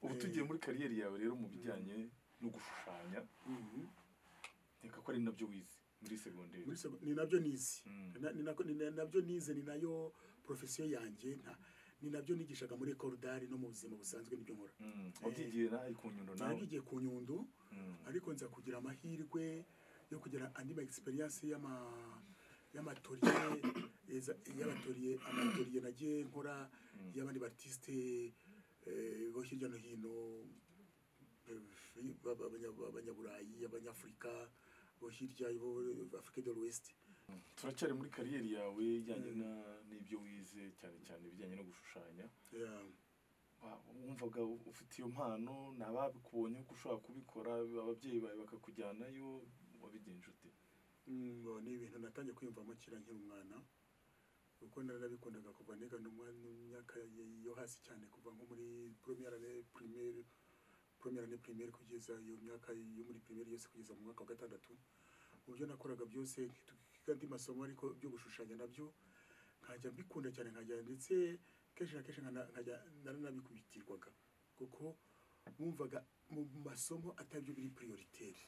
ubu tugiye muri kariyeri yawe rero mu bijyanye no gushushanya reka ko ari nabyo wize muri segonderi muri sego- ni nabyo nize Mm. Na- ni nako- ni na- nabyo nize ni nayo porofesiyo yanjye nta ni nabyo nigishaga muri korodari no mu buzima busanzwe nibyo nkora Mm, wabyigiye nawe ku nyundo nawe nabyigiye ku nyundo Mm. ariko nza kugira amahirwe yo kugira andi ma egisperiyanse y'amatoriye eza- y'amatoriye amatoriye nagiye nkora y'abandi batisite bo hirya no hino eh, ba- ba- abanya- abanyaburayi abanyafurika bo hirya bo afurika de l'ouest turacyari muri kariyeri yawe ijyanye na- n'ibyo wize cyane cyane ibijyanye no gushushanya Yeah. Wa- wumvaga ufite iyo mpano ni ababikubonye ko ushobora kubikora ababyeyi bawe bakakujyanayo wabigenje ute ngo ni ibintu natangiye kwiyumvamo kera nkiri umwana kuko narabikundaga kuva niga no mu myaka y- yo hasi cyane kuva nko muri premiere année primaire première année primaire kugeza iyo myaka yo muri primaire yose kugeza mu mwaka wa gatandatu mu byo nakoraga byose twiga andi masomo ariko byo gushushanya nabyo nkajya mbikunda cyane nkajya ndetse kenshi na kenshi nkana- nkajya naranabikubitirwaga kuko bumvaga mu masomo atabyo biri prioritaire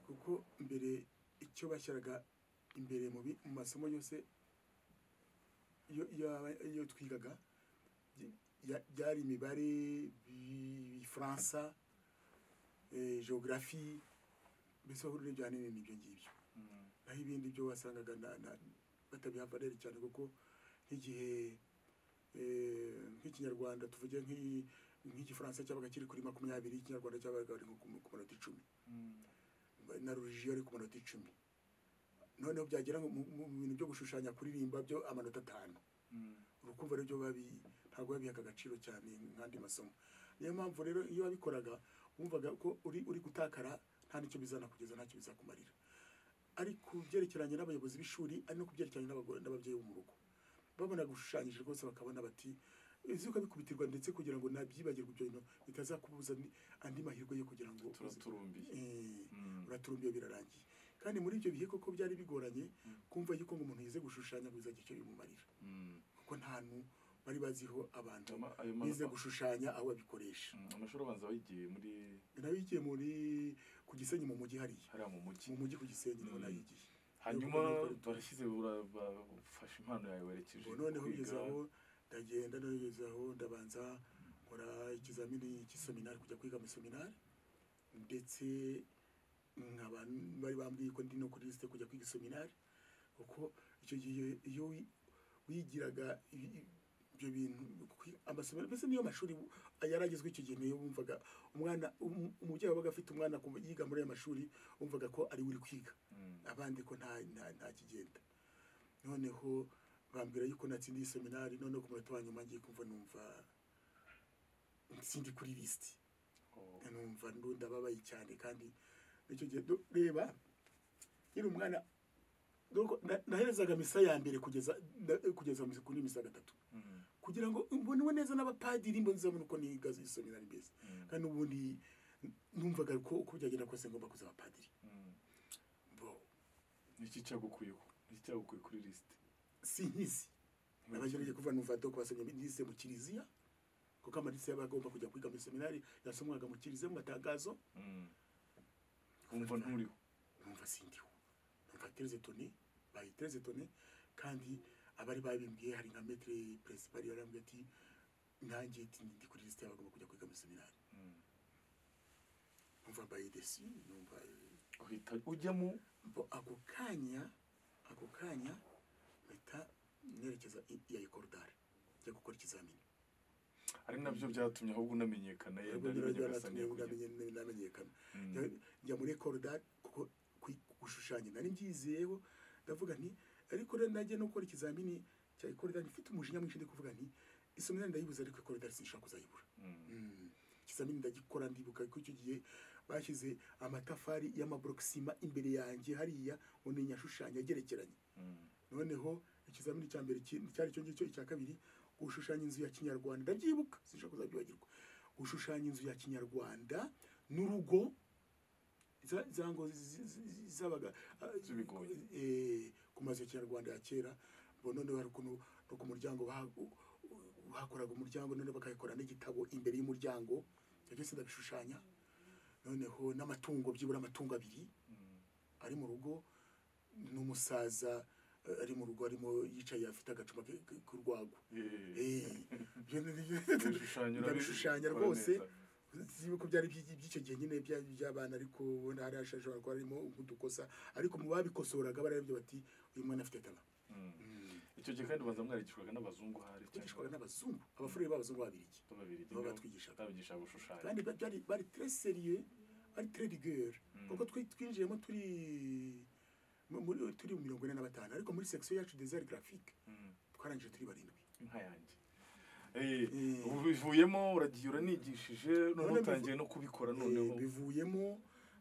kuko mbere icyo bashyiraga imbere mu bi- mu masomo yose iyo- iyo aba- iyo twigaga byi- ya- byari imibare bi- ifaransa eh, geography mbese wahurira ibyo ahanini n'ibyo ngibyo Mm. naho ibindi byo wasangaga na- na- batabiha rero cyane kuko nk'igihe eh, nk'ikinyarwanda tuvuge nk'i- nk'igifaransa cyabaga kiri kuri makumyabiri ikinyarwanda cyabaga ari nko ku ku manota icumi Mm. na rujiyo ari ku manota icumi noneho byagera mu mu- mu bintu byo gushushanya kuririmba byo amanota atanu Mm. urukumva rero babi ntabwo babihaga agaciro cyane nk'andi masomo niyo mpamvu rero iyo wabikoraga wumvaga ko uri uri gutakara nta n'icyo bizana kugeza ntacyo bizakumarira ari ku byerekeranye n'abayobozi b'ishuri ari no ku byerekeranye n'abagore n'ababyeyi bo mu rugo babona gushushanyije rwose bakabona bati uzi ukabikubitirwa ndetse kugira ngo nabyibagirwe ibyo bintu bitazakubuza ni- andi mahirwe yo kugira ngo Turaturumbiye. Eh, Mm. uraturumbiye birarangiye kandi muri ibyo bihe koko byari bigoranye kumva yuko ngo umuntu yize gushushanya ngo bizagira icyo bimumarira Mm. kuko nta ntu bari baziho abantu Ama- ayo ma- bize gushushanya aho babikoresha Mm. amashuri abanza wayigiye muri nayigiye muri ku gisenyi mu mujyi hariya hariya mu mujyi mu mujyi ku gisenyi niho Mm. nayigiye hanyuma Yo, kuko barashyize ura- ba- ufashe impano yawe werekeje Ubu noneho kwiga. ugeze aho ndagenda nogeze aho ndabanza nkora ikizamini cy'iseminari kujya kwiga mu seminari ndetse nkaba bari bambwiye ko ndi no kuri lisite kujya kwiga iseminari kuko icyo gihe iyo wi- wigiraga i- i- ibyo bintu kwi- amasomero mbese niyo mashuri yaragezwe icyo gihe niyo wumvaga umwana um- umubyeyi wabaga afite umwana ku- yiga muri aya mashuri wumvaga ko ari we uri kwiga Mm. abandi ko nta nta- nta kigenda noneho bambwira yuko natsindiye seminari noneho ku munota wa nyuma ngiye kumva numva nsindi kuri lisiti Oh. numva ndu- ndababaye cyane kandi icyo gihe du- reba nyiri umwana doko- na- naherezaga misa ya mbere kugeza na- kugeza misa- kuri misa ya gatatu Mm. kugira ngo mbonewe neza n'abapadiri mbo nzabona uko niga iseminari mbese Mm. kandi ubundi numvaga ko uko byagenda kose ngomba kuza abapadiri Mm. bo niki cyagukuyeho niki cyagukuye kuri lisite si nkizi abagerageje kuva nuvado ku basomyi bize mu kiliziya kuko amadisi y'abagomba kujya kwiga muri seminari yasomwaga mu kiliziya mu matangazo Mm. wumva nturiho numva sindiho numva tereze toni bayitereze toni kandi abari babimbwiye hari nka metere peresipari yarambwiye ati nanjye ati ndi kuri lisite y'abagomba kujya kwiga muri seminari Mm. numva mbaye desi numva eh, uhita ujyamo bo ako kanya ako kanya mpita nerekeza i- iya ekorodari njya gukora ikizamini ari nabyo byatumye ahubwo unamenyekana Ntabwo yenda nirajya nigasa natumye namenye- namenyekana Mm. Njya- njya muri korodari kuko kwi- gushushanya nari mbyizeyeho ndavuga nti ariko rero najya no gukora ikizamini cya korodari mfite umujinya mwinshi ndi kuvuga nti isomero ndayibuze ariko korodari sinshobora kuzayibura Mm. ikizamini ndagikora ndibuka ko icyo gihe bashyize amatafari y'amaborokisima imbere yanjye hariya umenya ashushanya agerekeranye noneho ikizamini cya mbere ki- cyari cyo ngicyo icya kabiri gushushanya inzu ya kinyarwanda ndabyibuka sinshobora kuzabyibagirwa gushushanya inzu ya kinyarwanda n'urugo za- za ngo zi- zi- zi- zabaga ah, Z'ibigoyi. eh, ku mazu ya kinyarwanda ya kera bo noneho hari ukuntu no ku muryango ba- u- u- hakoraga umuryango none bakayikora n'igitabo imbere y'umuryango ibyo byose ndabishushanya noneho n'amatungo byibura amatungo abiri ari mu rugo n'umusaza eh, ari mu rugo arimo yicaye afite agacuma ke- ke- k'urwagwa Eh, ibyo ni- ibishushanyo ndabishushanya rwose sinzi yuko byari iby'iki- by'icyo gihe nyine bya- by'abana ariko ubona hari hashobora kuba harimo nk'udukosa ariko mu babikosoraga barabyo bati uyu mwana afite taba icyo gihe kandi baza mwarigishwaga n'abazungu hari twigishwaga n'abazungu abafurere b'abazungu b'ababirigi babiri nibo batwigishaga babigisha gushushanya kandi ba- byari bari très sérieux bari très rigueur Mm. kuko twi- twinjiyemo turi mu- muri- turi mu mirongo ine na batanu ariko muri section yacu des arts graphiques Mm. twarangije turi barindwi inka yanjye Eh, Eh. ubu bivuyemo uragiye uranigishije None noneho bivu- utangiye no kubikora Eh, noneho bivuyemo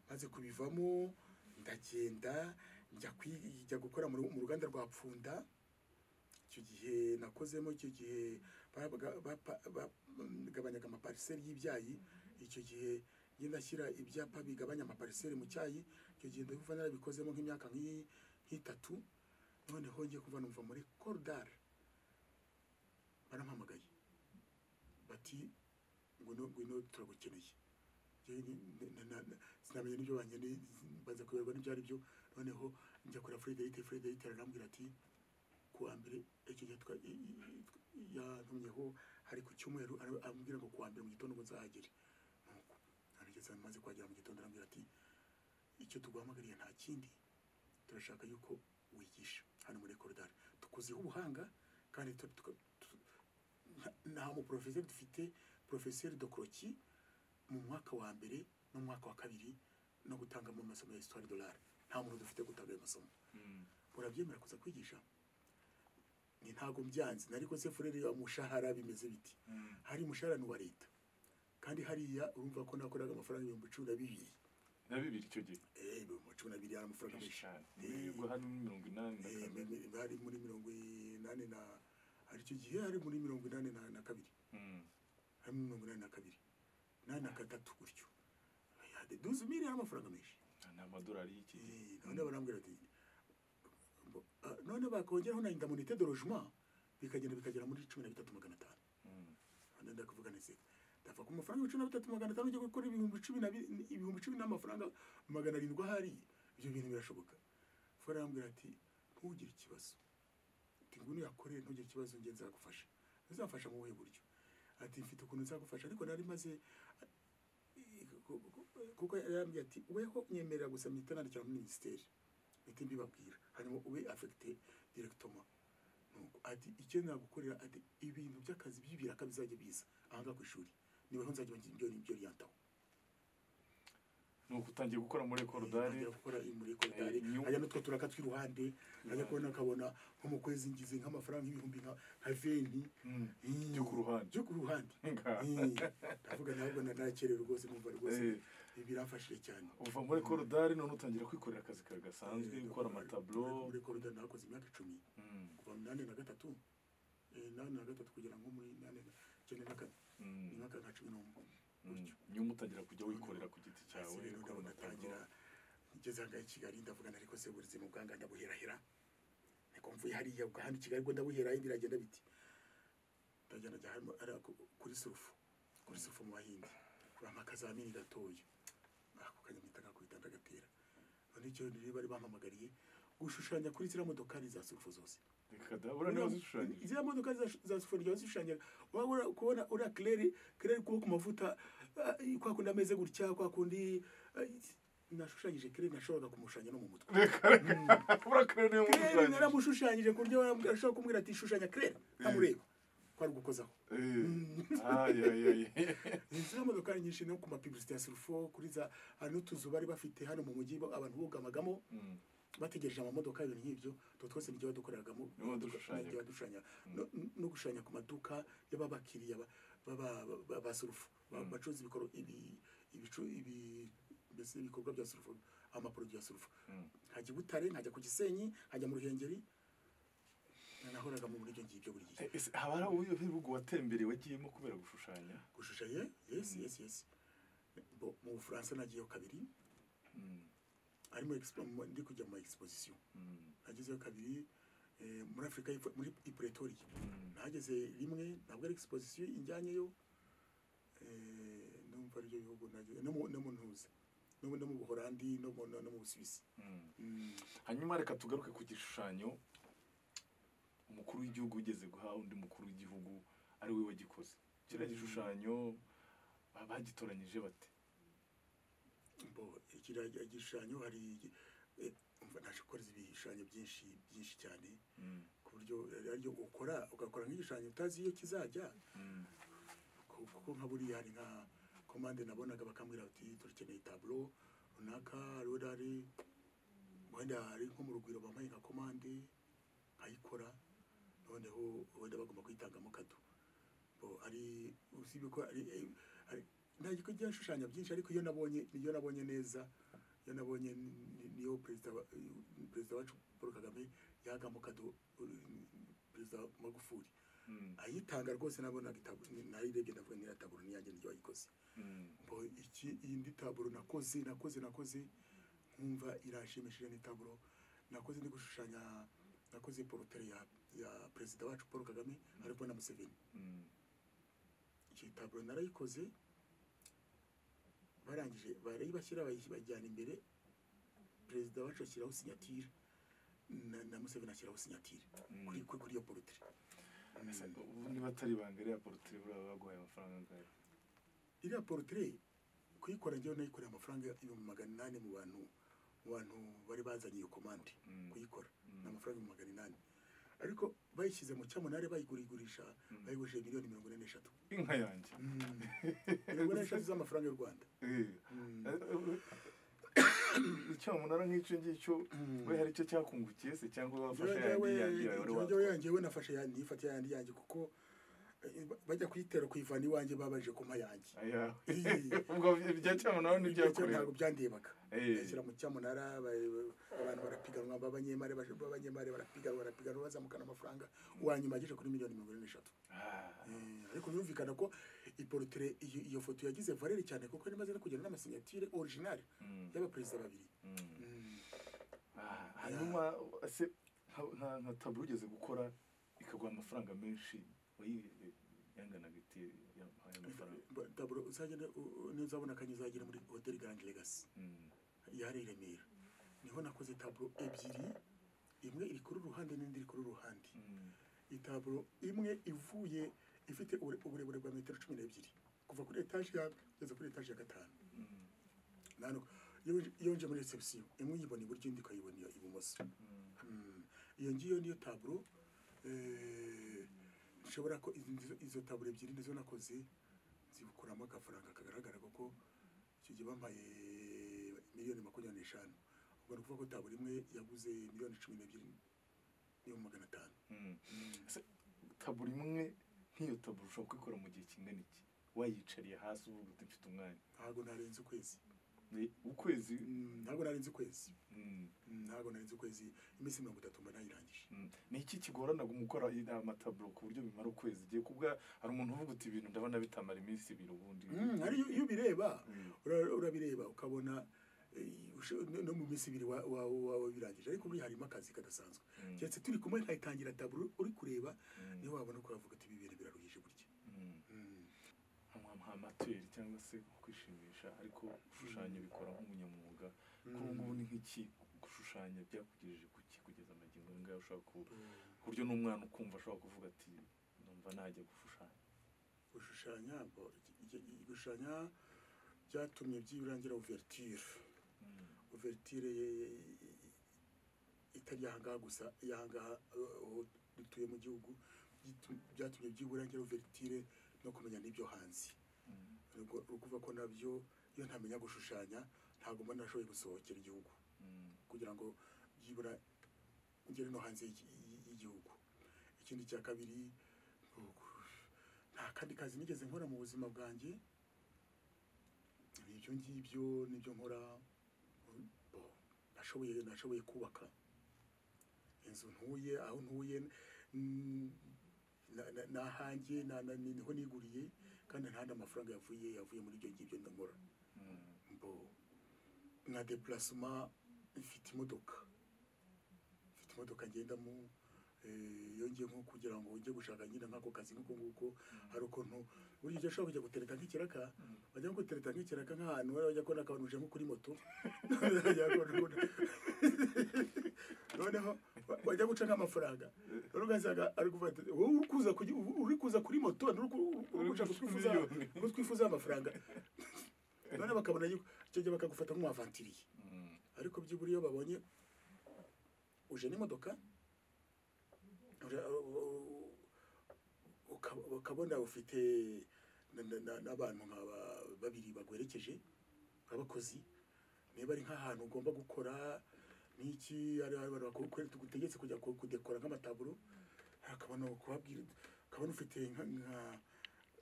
maze kubivamo ndagenda njya kwi- njya gukora mu ru- mu ruganda rwa pfunda icyo gihe nakozemo icyo gihe babaga- bapa- bagabanyaga amapariseri y'ibyayi icyo gihe ngenda ashyira ibyapa bigabanya amapariseri mu cyayi icyo gihe ndabona narabikozemo nk'imyaka nk'iyi- nk'itatu noneho ngiye kuva numva muri koridari barampamagaye bati ngwino ngwino turagukeneye Njye ni- na- na- na- sinamenya n'ibyo bankeneye baza kuyoberwa n'ibyo ari byo noneho njya kuri frederic frederic arambwira ati ku wa mbere icyo gihe twa- i- i- i- yantumyeho hari ku cyumweru ara- arambwira ngo ku wa mbere mu gitondo ngo nzahagere nuko arageze maze kuhagera mu gitondo arambwira ati icyo tuguhamagariye nta kindi turashaka yuko wigisha hano muri koridari tukuziho ubuhanga kandi tu- tuka- tu- nta- nta muporofeseri dufite porofeseri dokoroki mu mwaka wa mbere n'umwaka wa kabiri no gutangamo amasomo ya histoire dolari nta muntu dufite gutanga ayo masomo Mm. urabyemera kuza kwigisha ni ntabwo byanze nariko se furere umushahara bimeze biti Mm. hari umushahara ni uwa leta kandi hariya urumva ko nakoraga amafaranga ibihumbi cumi na bibiri na bibiri icyo gihe Eh, ibihumbi cumi na bibiri hari amafaranga menshi Ibishushanyo. Eh. Nibwo hari mirongo inani na Eh, kane mi- mi- hari muri mirongo inani na hari icyo gihe hari muri mirongo inani na, na kabiri Mm. hari muri mirongo inani na kabiri inani na gatatu gutyo duzi miri hari amafaranga menshi ni amadolari y'iki gihe Eh, none barambwira ati bo- ah, none bakongeraho na indamunite de logement bikagenda bikagera muri cumi na bitatu magana atanu Mm. none ndakuvuga nese ndava ku mafaranga cumi na bitatu magana atanu ujya gukora ibihumbi cumi na bi- ibihumbi cumi n'amafaranga magana arindwi ahari ibyo bintu birashoboka fora arambwira ati ntugire ikibazo ati ngwino uyakorere ntugire ikibazo njye nzagufasha uzamfasha mu buhe buryo ati mfite ukuntu nzagufasha ariko nari maze ku- ku- kuko yarambwiye ati weho nyemerera gusa mpita nandikira muri minisiteri mpite mbibabwira hanyuma ube afegite direkitoma nuko ati icyo nagukorera ati ibintu by'akazi by'ibiraka bizajya biza ahangaha ku ishuri niweho nzajya ibyo ibyo ryantaho ni uku utangiye gukora muri korodari ntangira gukora muri koridari Eh, new- hajya n'utwo turaka tw'iruhande hajya kubona akabona nko mu kwezi ngize nk'amafaranga ibihumbi nka nka venti Mm. Mm. Byo ku ruhande. byo ku ruhande Ngaha. Mm. ndavuga ntabwo nanakerewe rwose numva rwose Eh. birafashije cyane uva muri korodari none utangira kwikorera akazi kawe gasanzwe Eh, gukora muri- amataburo muri koridari nakoze imyaka icumi Mm. kuva mu inani na gatatu eh, inani na gatatu kugera nko muri inani na icyenda na kane Mm. imyaka nka cumi n'umwe Mm. nyuma utangira kujya wikorera ku giti cyawe Ese rero ukora amataburo ndabona atangira ngeze aha ngaha i Kigali ndavuga nti ariko se ubuzima bwanga ndabuherahera niko mvuye hariya ubwo hano i Kigali ubwo ndabuheraho biragenda biti ndagenda njya harimo ari ako- kuri surufu kuri surufu mu bahindi bampa akazamini gatoya ako kanya mpita ngakubita ndagatera none icyo rero bari bampamagariye gushushanya kuri ziriya modokari za surufu zose reka da urane wazishushanyije ziriya modoka za- za sifuringi bazishushanya wabura kubona uriya kireri kireri kuba ku mavuta ah, kwa kundi ameze gutya kwa kundi ah, nashushanyije kireri nashoboraga kumushushanya no mu mutwe reka reka urakorera niyo kireri mushushanyije naramushushanyije ku buryo waramubwira- ashobora kumubwira ati shushanya kireri ntamureba kwari gukozaho ziriya modoka nyinshi no ku mapibulisite ya surufo kuri za hari n'utuzu bari bafite hano mu mujyi bo- abantu bugamagamo bategereje amamodoka ibintu nk'ibyo utwo twose nibyo badukoreragamo Nibo badushushanya. nibyo badushushanya No- no gushushanya ku maduka y'ababakiriya ba- ba- ba- ba- ba surufu Ba- Mm. bacuruza ibikoro- ibi- ibicu- ibi- mbese ibikorwa bya surufu amaporoduwi ya surufu Mm. nkajya i butare nkajya ku gisenyi nkajya mu ruhengeri nahoraga muri ibyo ngibyo buri gihe haba hari uburyo bw'ibihugu watembereye wagiyemo kubera gushushanya gushushanya yesi Mm. yesi yesi Bo- mu bufaransa nagiyeyo kabiri Mm. arimo ndi kujya mu ma egisipozisiyo Mm. nagezeyo kabiri eh, eh, muri afurika y'Epfo- muri ipretoriya nahageze rimwe ntabwo ari exposition injyanyeyo eh, numva aribyo bihugu nageze no mu- no mu ntuze no mu- no mu buholandi no mu- no no mu busuwisi Mm. Mm, hanyuma reka tugaruke ku gishushanyo umukuru w'igihugu ugeze guha undi mukuru w'igihugu ari we wagikoze kiriya Mm. gishushanyo ba- bagitoranyije bate bo kiriya gi- igishushanyo hari igi- eh, umva naje gukora ibishushanyo byinshi byinshi cyane Mm. ku buryo eh, aribyo ukora ugakora nk'igishushanyo utazi iyo kizajya Mm. ku- kuko nka buriya hari nka komande nabonaga bakambwira bati turakeneye taburo runaka rero hari wenda hari nko mu rugwiro bampaye nka komande nkayikora noneho wenda bagomba kuyitangamo kado bo ari usibye ko ari eh, ari- nta giko gishushanya byinshi ariko iyo nabonye iyo nabonye neza iyo nabonye ni- ni- niyo perezida wa- eh, perezida wacu Paul Kagame yagamo kado eh, perezida Magufuli Mm. ayitanga rwose nabonaga itaburo nayirebye ndavuga niya taburo niyanjye niryo wayikoze Mm. ngo iki iyi ndi taburo nakoze nakoze nakoze nkumva irashimishije ni taburo nakoze ndi gushushanya nakoze porotere ya, ya perezida wacu paul kagame ariko na museveni Mm. iki taburo narayikoze barangije barayibashyira bayi- bayijyana imbere perezida wacu ashyiraho sinyatire na, na museveni ashyiraho sinyatire Mm. kuri, kuri, kuri iyo porotere Ese ubu niba atari ibanga iriya porotire buriya baguhaye amafaranga angahe iriya porotere kuyikora njyewe nayikoreye amafaranga ibihumbi magana inani mu bantu mu bantu bari bazanye iyo komande Mm. kuyikora Mm. ni amafaranga ibihumbi magana inani ariko bayishyize mu cyamunare bayigurigurisha Mm. bayigurishije miliyoni mirongo ine n'eshatu inka yanjye mirongo ine n'eshatu z'amafaranga y'u rwanda Eh. Mm. icyamunara nk'icyo ngicyo we hari icyo cyakungukiye se cyangwa wafashe Njyewe- yandi yandi yawe wari njyewe- njyewe watwaye yanjye we nafashe yandi nifata yandi yanjye kuko eh, bajya kuyitera kuyivana iwanjye babajije kumpa yanjye ayawe Iyi. ubwo ibya cyamunara Ibyo ntibyakorewe ntabwo byandebaga Eh. bashyira mu cyamunara ba- ba- abantu barapiganwa b'abanyemari baje- b'abanyemari barapiganwa barapiganwa bazamukana amafaranga uwanyuma ageze kuri miliyoni mirongo ine n'eshatu Ah. Eh, ariko birumvikana ko iporotere iyo iyo foto yagize valeri cyane kuko yari imaze no kugenda n'amasinyatire orijinali Mm. y'abaperezida babiri Mm. Mm. Ah, hanyuma ese nka- nka nka taburo ugeze gukora ikaguha amafaranga menshi wayi- yanganaga iti yampaye amafaranga Ba- taburo uzagenda u- u- nuzabona akanya uzagira muri hoteli garandi legasi Mm. yari i remera niho nakoze taburo ebyiri imwe iri kuri uruhande n'indi iri kuri uruhande Mm. itaburo imwe ivuye ifite ubure- uburebure bwa metero cumi n'ebyiri kuva kuri etaje ya kugeza kuri etaje ya gatanu Mm. nano iyo winj- iyo nje muri reception imwe uyibona iburyo indi ukayibona iyo ibumoso Mm. Mm. iyo ngiyo niyo taburo eh, nshobora ko izi- izo- izo taburo ebyiri nizo nakoze zikuramo agafaranga kagaragara kuko icyo gihe bampaye miliyoni makumyabiri n'eshanu ubwo ni ukuvuga ko taburo imwe yaguze miliyoni cumi n'ebyiri n'ibihumbi magana atanu Mm. Ese taburo imwe nk'iyo taburo ushobora kuyikora mu gihe kingana iki wayicariye hasi uvuga uti mfite umwanya ntabwo narenze ukwezi Ni ukwezi Mm, ntabwo narenze ukwezi Mm. Mm, ntabwo narenze ukwezi iminsi mirongo itatu mba nayirangije Mm. ni iki kigorana gukora amataburo ku buryo bimara ukwezi igihe kubwa hari umuntu uvuga uti ibintu ndabona bitamara iminsi ibiri ubundi Mm, ari iyo iyo ubireba Mm. ura- urabireba ukabona eh, usho- no- no mu minsi ibiri wa- wa- wa- wabirangije ariko buriya harimo akazi kadasanzwe Mm. keretse turi kumwe nkayitangira taburo uri kureba Mm. niyo wabona ko wavuga ati ibi bintu biraruhije burya Mm. Mm. nka amateri cyangwa se kwishimisha ariko gushushanya bikora nk'umunyamwuga Mm. kuri ubu ngubu ni nk'iki gushushanya byakugejeje ku ki kugeza amagingo aya ngaya ushobora ku ku buryo n'umwana ukumva ashobora kuvuga ati numva najya gushushanya gushushanya bo- iki- iki- gushushanya byatumye byirangira ouverture Mm. ouverture ye- ye- itari ahangaha gusa iyahangaha aho dutuye mu gihugu byitu- byatumye byibura ngero ouverture no kumenya n'ibyo hanze Mm. ubwo ni ukuvuga ko nabyo iyo ntamenya gushushanya ntabwo mba nashoboye gusohokera igihugu Mm. kugira ngo byibura ngere no hanze y'iki- y'i- y'igihugu ikindi cya kabiri ni uku- nta kandi kazi nigeze nkora mu buzima bwanjye ibyo ngibyo nibyo nkora mm, bo, nashoboye nashoboye kubaka inzu ntuye aho ntuye mm, na- na- n'ahanjye na- na- niho niguriye kandi nta n'andi amafaranga yavuye yavuye muri ibyo ngibyo ndakora Mm. bo nka deplacement mfite imodoka mfite imodoka ngendamo Eh, iyo ngiye nko kugira ngo ujye gushaka nyine nk'ako kazi nk'uko nguko hari ukuntu buriya ujya ushobora kujya gutereta nk'ikiraka wajya nko gutereta nk'ikiraka nk'ahantu wari wajya kubona akabantu uje nko kuri moto Wajya kubona- noneho wa- wajya guca nk'amafaranga noneho ugasanga ari kuvuga ati wowe uri kuza kujya- uri kuza kuri moto uri ku- uri gushaka kutwifuza miliyoni." kutwifuza amafaranga noneho bakabona yuko icyo gihe bakagufata nk'uwavantiriye ariko by'ubura iyo babonye uje n'imodoka uje- uka- ukabona ufite na- na- na- n'abantu nk'aba babiri bagwerekeje abakozi niba ari nk'ahantu ugomba gukora n'iki ari abantu bakuru tugutegetse kujya ku- kudekora nk'amataburo akabona kubabwira ukabona ufite nka nka-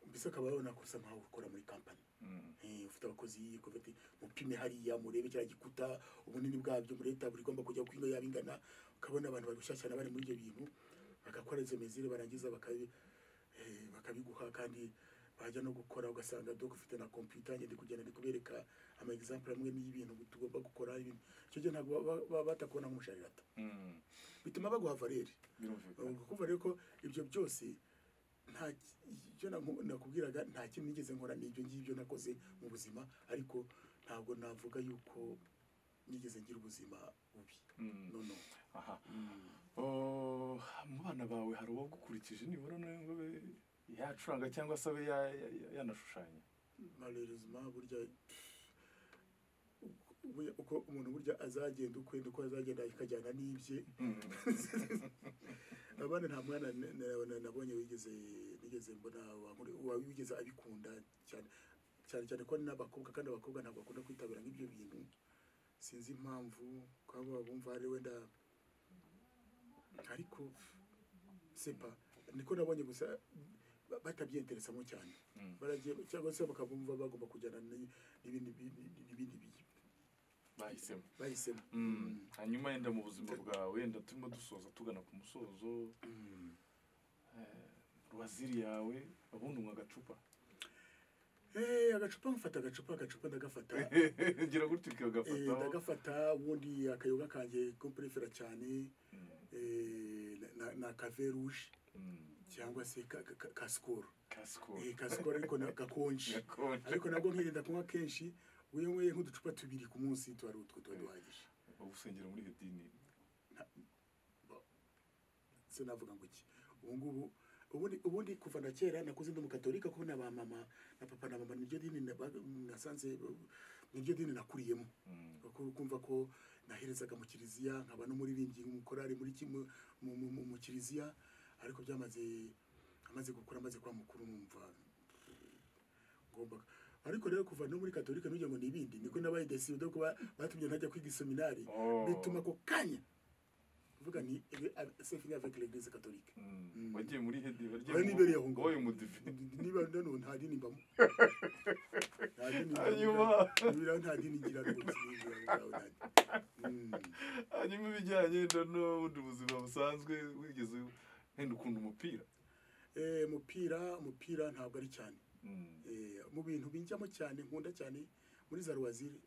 mbese ukaba wabona gusa nkaho ukora muri kampani Eh, ufite abakozi kuva ati mupime hariya murebe kiriya gikuta ubunini bwabyo murebe taburi igomba kujya kwino yaba ingana ukabona abantu bari gushyashyana bari muri ibyo bintu bagakora izo mizire barangiza bakabi, eh, bakabiguha kandi bajya no gukora ugasanga dog ufite na computer ngende kugenda ndi kubereka ama example amwe y'ibintu tugomba gukora ibintu icyo gihe ntabwo baba- baba batakubona nk'umusharirata bituma baguha valere birumvikana kuva rero ko ibyo byose nta ibyo nakubwiraga nta kintu nigeze nkora ni ibyo ngibyo nakoze mu buzima ariko ntabwo navuga yuko nigeze ngira ubuzima bubi Mm. no no aha Oh, mu bana bawe hari uwo gukurikije nibura n'ubwo be- yacuranga cyangwa se abe ya- ya- yanashushanya malheureusement burya burya uko umuntu burya azagenda ukwe uko azagenda akajyana n'ibye abana nta mwana na- na- na- nabonye wigeze nigeze mbona wankore- wa- wigeze abikunda cyane cyane cyane ko ari n'abakobwa kandi abakobwa ntabwo bakunda kwitabira nk'ibyo bintu sinzi impamvu kwaba bumva ari wenda ariko sepa niko nabonye gusa ba- batabyenteresamo cyane Mm. baragiye cyangwa se bakabumva bagomba kujyana ni- n'ibindi bi- bi- n'ibindi bi- bahisemo bahisemo Mm. hanyuma yenda mu buzima bwawe yenda turimo dusoza tugana ku musozo Mm. eh, ruwaziri yawe ubundi unywa agacupa Eh, agacupa mfata agacupa agacupa ndagafata gira gutyo Eh, ukagafataho ndagafata ubundi akayoga kanjye ko mperefera cyane Mm, eh, na- na- ni akave rouge mm. cyangwa se ka- ka- ka- ka sikoro kasiko Eh, ka sikoro ariko na- gakonje gakonje ariko nabwo nkirinda kunywa kenshi iyo nyweye nk'uducupa tubiri ku munsi tuba ari utwo tuba duhagije ugusengera muri iyo dini se navuga ngo iki ubu ngubu ubundi ubundi kuva na kera nakuze ndi umukatolika kuko na ba mama na papa na mama niryo dini nabaga- nasanze niryo dini nakuriyemo Mm, kuko kumva ko naherezaga mu kiliziya nkaba n'umuririmbyi umukorari muri kimwe mu, mu, mu, mu kiliziya ariko byamaze amaze gukura amaze kuba mukuru numva ngomba ariko rero kuva no muri katolika nujya ngo nibindi niko nabaye deside kuba batumye ntajya kwiga iseminari Oh. bituma ako kanya kuvuga ni sefini avec l'église catholique mm. wagiye muri hedi wagiye Bari mu- n'ibereye aho ngaho. wowe umudive niba nano nta dini mbamo nta dini hanyuma mbamo Nibura nta dini ngira rwose nibura nta dini. Mm. hanyuma ibijyanye no- n'ubundi buzima busanzwe wigeze wenda ukunda umupira Eh, umupira umupira ntabwo ari cyane Mm, Eh, mu bintu binjyamo cyane nkunda cyane muri za ruwaziri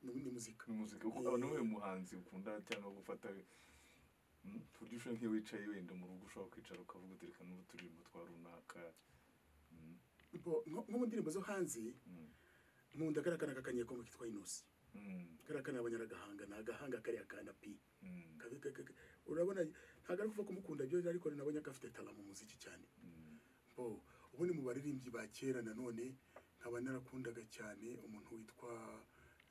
ni ni muzika ni muzika uko aba niwe muhanzi ukunda cyangwa gufata Mm, ku buryo ushobora nk'iyo wicaye wenda mu rugo ushobora kwicara ukavuga uti reka n'ubu turirimbo twa runaka Mm, Bo- nko nko mu ndirimbo zo hanze mm, nkunda kariya kana kakanyekomo kitwa inosi mm, kariya kana abanyaragahanga ni agahanga kariya kana pi mm, Ka- ka- ka- ka- urabona ntabwo ari kuva kumukunda byo ariko nabonye ko afite tara mu muziki cyane mm. bo ubu ni mu baririmbyi ba kera nanone nkaba narakundaga cyane umuntu witwa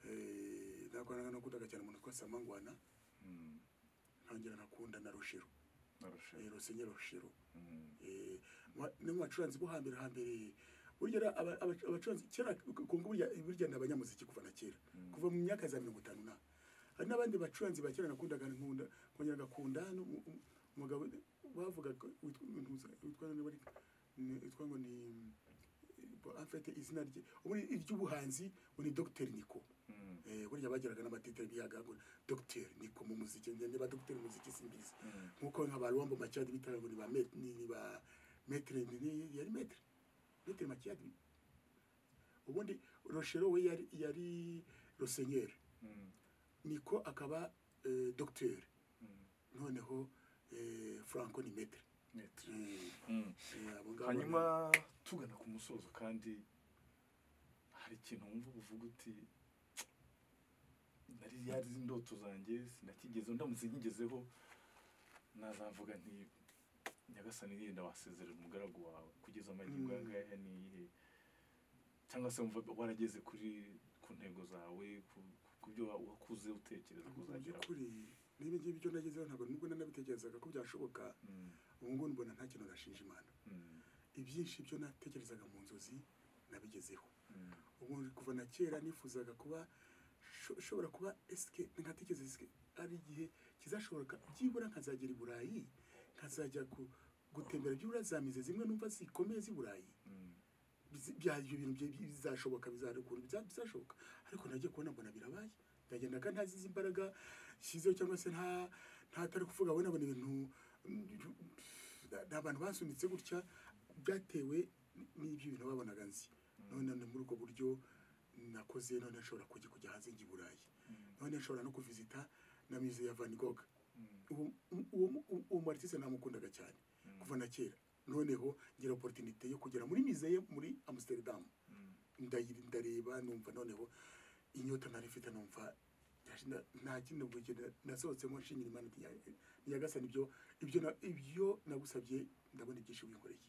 eh, ntabwo narakundaga cyane umuntu witwa samangwana Mm, ntangira nakunda na rushiro narusheho. eh, rusenye rushiro Mm, eh, mwa- ni mu bacuranzi bo hambere hambere burya ra- aba- aba- abacuranzi kera kunga burya burya ni abanyamuziki kuva na kera mm, kuva mu myaka za mirongo itanu na hari n'abandi bacuranzi ba kera nakundaga nkunda nkongera ngakunda n'umu- um- umugabo bavugaga witwa ntuza- witwa nani wari- ni- witwa ngo ni afite izina rye ubundi iry'ubuhanzi ngo ni Dr Nico mm, eh, burya bagiraga n'amatitire bihaga ngo Dr Nico mu muziki niba Dr muziki simbizi mm. nkuko nka ba Luambo Machad bitaga ngo ni ba met ni ni ba metre ni ni yari metre metre Machad ubundi Rochero we yari yari Rosenyeri Mm, niko akaba eh, docteur mm, noneho eh, franco ni metre metero Eh, eh, abo ngabo ni- hanyuma tugana ku musozo kandi hari ikintu wumva uba uvuga uti nari yari izi indoto zanjye sinakigezeho ndamutse nkigezeho nazavuga nti nyagasani yenda wasezerera umugaragu wawe kugeza amahirwe Mm. ayangaya ni iyihe cyangwa se wumva warageze kuri ku ntego zawe ku- ku byo wa- wakuze utekereza mu kuzageraho by'ukuri niba ibyo ngibyo nagezeho ntabwo nubwo nanabitekerezaga ko byashoboka Mm, ubu ngubu mbona nta kintu nashinja imana mm, ibyinshi byo natekerezaga mu nzozi nabigezeho mm, ubu kuva na kera nifuzaga kuba sho- shobora kuba esike nkatekereza esike ari igihe kizashoboka byibura nkazagera i burayi nkazajya ku- gutembera byibura za mize zimwe numva zikomeye z'i burayi mm. Bizi- bya- ibyo bintu bya- bizashoboka bizara ukuntu biza- bizashoboka ariko nagiye kubona mbona birabaye ndagendaga ntazize imbaraga shyizeho cyangwa se nta ntatari kuvuga we nabona ibintu ni abantu basunitse gutya byatewe n- n'ibyo bintu babonaga nzi none ni muri ubwo buryo nakoze none nshobora kujya kujya hanze njya i burayi none nshobora no kuvizita na mize ya van gogh Ubu- uwo uwo- uwo mu artiste namukundaga cyane kuva na kera noneho ngira oporutinite yo kugera muri miseye muri amsterdam ndayi- ndareba numva noneho inyota nari mfite numva yaje na- nta kindi ubwo nasohotsemo nshimira imana ati "Ya- nyagasani ibyo ibyo na- ibyo nagusabye ndabona ibyinshi wikoreye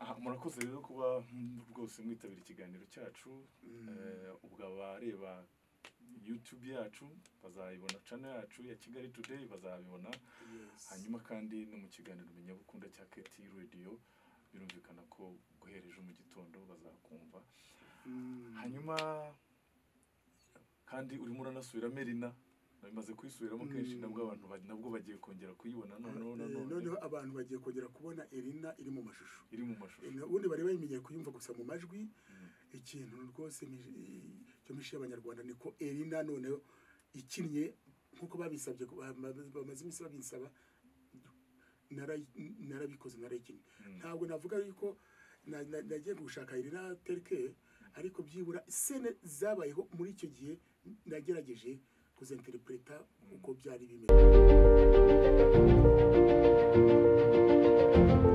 Aha, murakoze rero kuba mm, rwose mwitabira ikiganiro cyacu Eh, ubwo abareba youtube yacu bazayibona channel yacu ya kigali today bazabibona hanyuma kandi no mu kiganiro menyabukunda cya keti radio birumvikana ko guhera ejo mu gitondo bazakumva hanyuma kandi urimo uranasubira merina nawe imaze kuyisubiramo kenshi Mm. nabwo abantu ba- nabwo bagiye kongera kuyibona noneho na none noneho abantu bagiye kongera kubona erina iri mu mashusho iri mu mashusho ubundi bari bayimenyeye kuyumva gusa mu majwi Mm. ikintu rwose ni- cyo mishi y'abanyarwanda niko erina noneho ikinnye nk'uko babisabye ko- bama- bamaze iminsi babinsaba narayi- narabikoze narayikinnye Mm. ntabwo navuga yuko na- na- nagiye gushaka erina terike ariko byibura sene zabayeho muri icyo gihe nagerageje kuzinterpreta uko byari bimeze